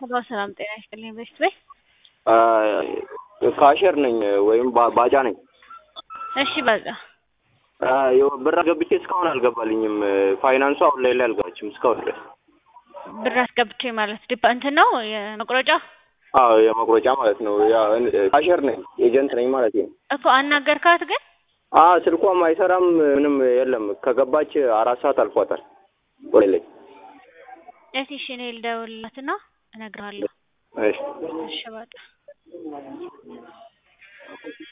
ሄሎ ሰላም ጤና ይስጥልኝ በሽት በይ ካሸር ነኝ ወይም ባ- ባጫ ነኝ። እሺ በቃ ያው ብር አስገብቼ እስካሁን አልገባልኝም። ፋይናንሱ አሁን ላይ ላይ አልገባችም እስካሁን ድረስ። ብር አስገብቼ ማለት ዲፓ እንትን ነው የመቁረጫ አዎ የመቁረጫ ማለት ነው። ያው ካሸር ነኝ ኤጀንት ነኝ ማለት ነው። እኮ አናገርካት ግን አ ስልኳም አይሰራም ምንም የለም። ከገባች አራት ሰዓት አልፏታል። ወደ ላይ እስኪ እሺ እኔ ልደውልላትና እነግርሃለሁ። እሺ እሺ በቃ